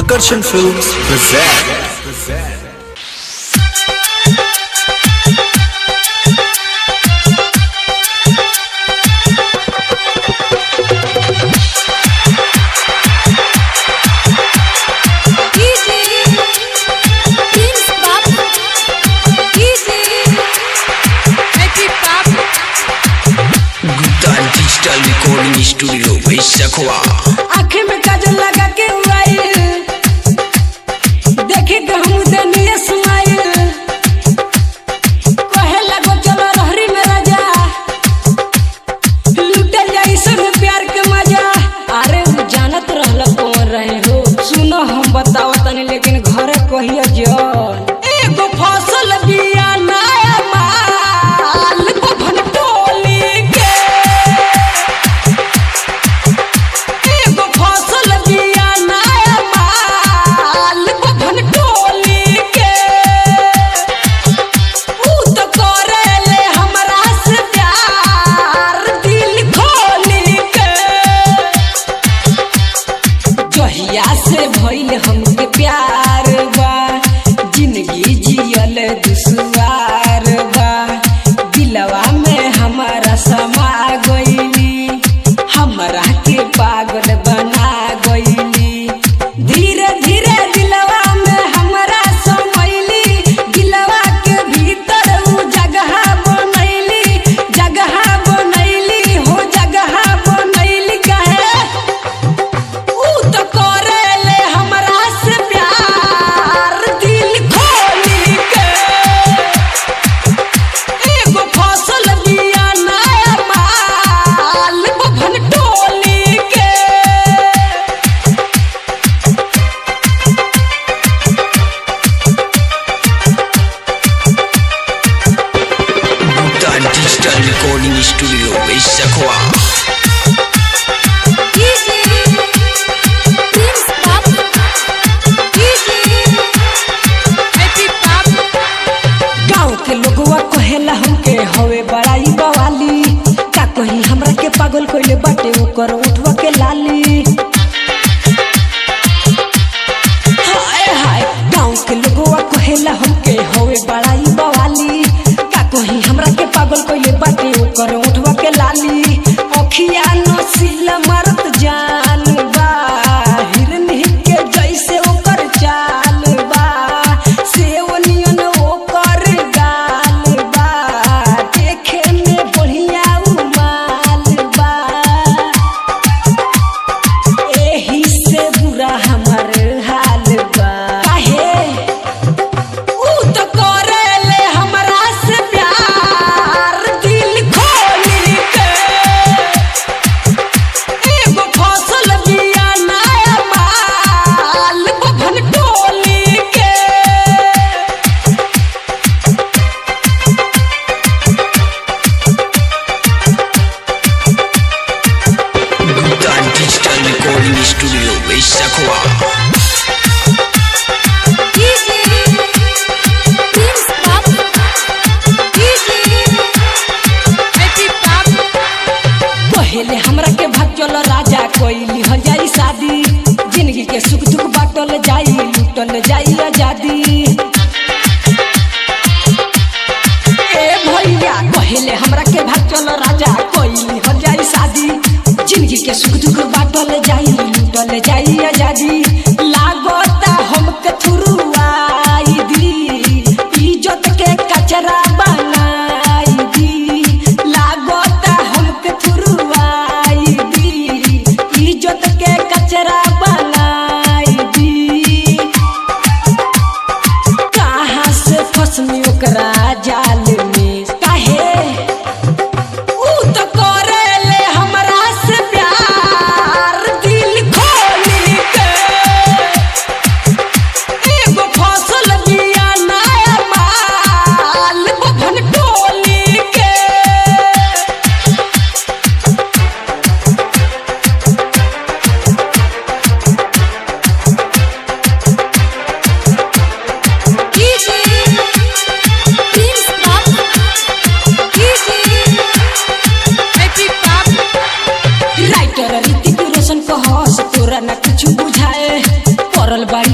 Akarshan Films present. Gupta digital recording studio Baisakhwa आँख में काजल लगा के उड़ाइल देखे के हम देनिए सुनाइल कहे लगो चलो रहरी में राजा लुटल जाई सब प्यार के मजा अरे उ जानत रहल कौन रहे हो सुनो हम बताओ तनी लेकिन घरे कहियो जल एगो फसल बिया नया माल बभन टोली के एगो फसल बिया नया माल बभन टोली के ऊ तो करेले हमरा से प्यार दिल खोली के जहिया से भइल हमके प्यार बा जिंदगी जियल दुश्वार बा दिलवा में हमारा समा गइली हमरा के पागल बना गइली धीरे धीरे दिलवा में हमरा समैली दिलवा के भीतर उ जगह बनैली जगह बनैली हो जगह बनैली कहे ऊ तो करेले हमरा से प्यार दिल खोली के एगो फसल बिया नया माल बभन टोली के Gupta digital recording studio Baisakhwa गाँव के लोगवा कहेला हमके हवे बड़ाई बवाली का कहीं हमरा के पागल कइले बाटे ओकर उठवा के लाली हाय हाय गाँव के लोगवा कहेला हमके हवे बड़ाई बवाली का कहीं हमरा के पागल कइले बाटे ओकर उठवा के लाली अखिया नसीला मारत जान बा हिरनी के जैसे ओकर चाल बा सेवनियन ओकर गाल बा देखे में बढ़िया उ माल बा एही से बुरा हमर हाल बा काहे ऊ तो करेले हमरा से प्यार दिल खोली के एगो फसल बिया नया माल बभन टोली के Gupta digital recording studio Baisakhwa पहले हमरा के भाग चल राजा कोइली हो जाई शादी जिंदगी के सुख दुख बाटल जाई लूटल जाई आजादी ए भैया पहले हमरा के भाग चल राजा कोइली हो जाई शादी जिंदगी के सुख दुख बाटल जाई लूटल जाई आजादी लागता हमके थुरुआई दी इज्जत के कचरा बनाई दी लागता हमके थुरुआई दी इज्जत के कचरा बनाई दी कहाँ से फसनी ओकरा जाल में काहे ऊ तो करेले हमरा से प्यार दिल खोली के एगो फसल बिया नया माल बभन टोली के राइटर ऋतिक रोशन कहस तोरा ना कुछ बुझाए पड़ल बाड़ी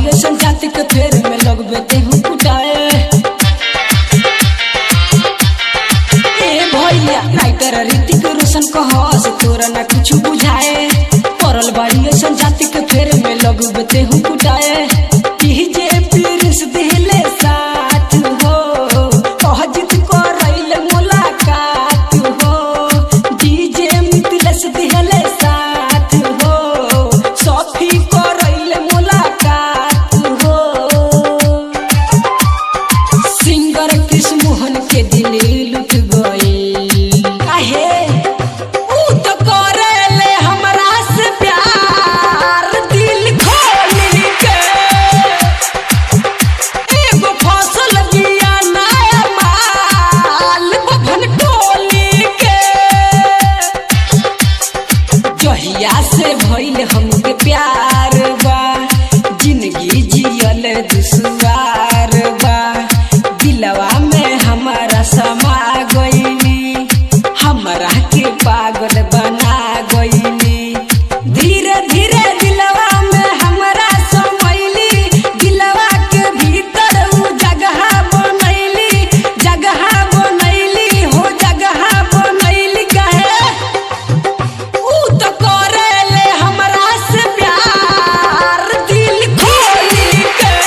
प्यार बा जिंदगी जियल दुश्वार बा दिलवा में हमारा समा गईली हमरा के पागल बना गईली धीरे धीरे दिलवा में हमरा समैली दिलवा के भीतर उ जगह बनैली जगह बनैली हो जगह बनैली कहे उ तो करेले हमरा से प्यार दिल खोली के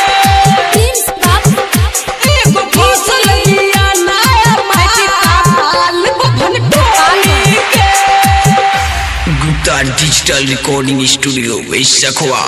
एगो फसल लिया नया माल बभन टोली के गुप्ता डिजिटल रिकॉर्डिंग स्टूडियो वैशखवा